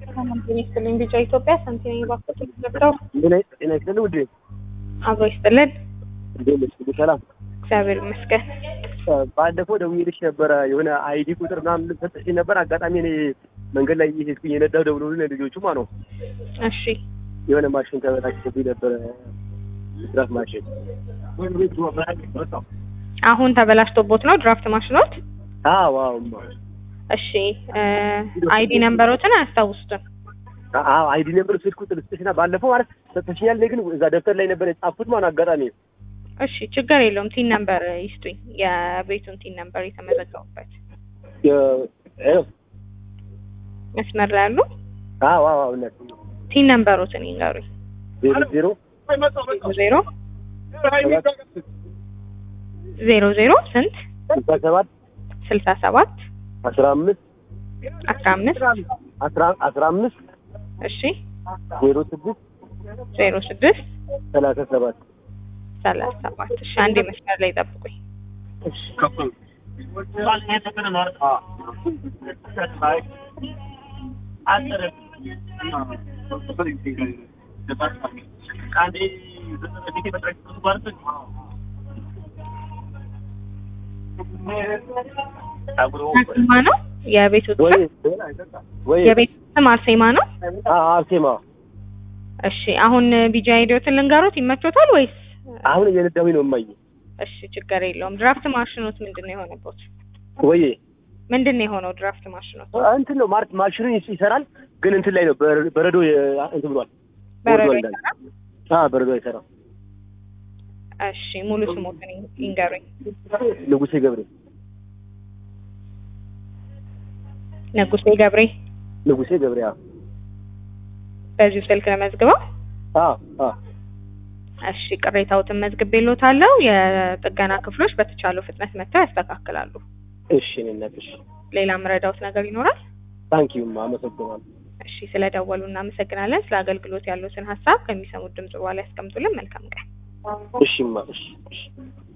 ጤና ይስጥልኝ። ቢጫ ኢትዮጵያ ሳንቲም ባንክ ተገብተው ጤና ይስጥልኝ ውዴ። አብሮ ይስጥልን። እንዴት ነሽ? ሁሉ ሰላም? እግዚአብሔር ይመስገን። ባለፈው ደውዬልሽ ነበረ የሆነ አይዲ ቁጥር ምናምን ሰጥሽኝ ነበር። አጋጣሚ እኔ መንገድ ላይ እየሄድኩኝ የነዳሁ ደውሎልኝ ልጆቹ ማለት ነው እሺ የሆነ ማሽን ተበላሽቶብኝ ነበረ ድራፍት ማሽን። አሁን ተበላሽቶቦት ነው ድራፍት ማሽኖት? አዎ አዎ እሺ አይዲ ነምበሮትን አያስታውሱትም? አዎ አይዲ ነበር ስልክ ቁጥር ልስጥሽና ባለፈው ማለት ሰጥሽኛል። እኔ ግን እዛ ደብተር ላይ ነበር የጻፍኩት ማለት አጋጣሚ እሺ ችግር የለውም። ቲን ነምበር ይስጡኝ፣ የቤቱን ቲን ነምበር የተመዘገቡበት መስመር ላይ ያሉ አዎ አዎ እውነት ቲን ነምበሮትን ይንገሩኝ። ዜሮ ዜሮ ዜሮ ዜሮ ዜሮ ስንት ስልሳ ሰባት ስልሳ ሰባት አስራ አምስት አስራ አምስት አስራ አስራ አምስት እሺ ዜሮ ስድስት ዜሮ ስድስት ሰላሳ ሰባት ሰላሳ ሰባት እሺ አንዴ መስመር ላይ ጠብቁኝ። አርሴማ ነው የቤቱ ወይ ስም? ወይ የቤቱ ስም አርሴማ ነው? አርሴማ እሺ አሁን ቢጃ ሄዶትን ልንገሩት ይመቾታል ወይስ? አሁን እየነዳሁኝ ነው እማዬ። እሺ ችግር የለውም። ድራፍት ማሽኖት ምንድን ነው የሆነበት? ወይ ምንድን ነው የሆነው ድራፍት ማሽኖት? እንትን ነው ማርት ማሽኑ ይሰራል፣ ግን እንትን ላይ ነው በር- በረዶ የ- እንትን ብሏል። በረዶ ወርዷል እንዳለ። ይሰራል? አዎ በረዶ አይሰራም። እሺ ሙሉ ስሞትን ይንገሩኝ። ንጉሴ ገብሬ ንጉሴ ገብሬ ንጉሴ ገብሬ አዎ በዚሁ ስልክ ለመዝግበው። አዎ አዎ እሺ ቅሬታዎትን መዝግቤልዎታለሁ። የጥገና ክፍሎች በተቻለው ፍጥነት መጥተው ያስተካክላሉ። እሺ እኔ እናት እሺ ሌላ ምረዳውት ነገር ይኖራል? ታንኪዩ አመሰግናለሁ። እሺ ስለደወሉ እናመሰግናለን። ስለ አገልግሎት ያሉትን ሀሳብ ከሚሰሙት ድምጽ በኋላ ያስቀምጡልን። መልካም ቀን። እሺማ እሺ እሺ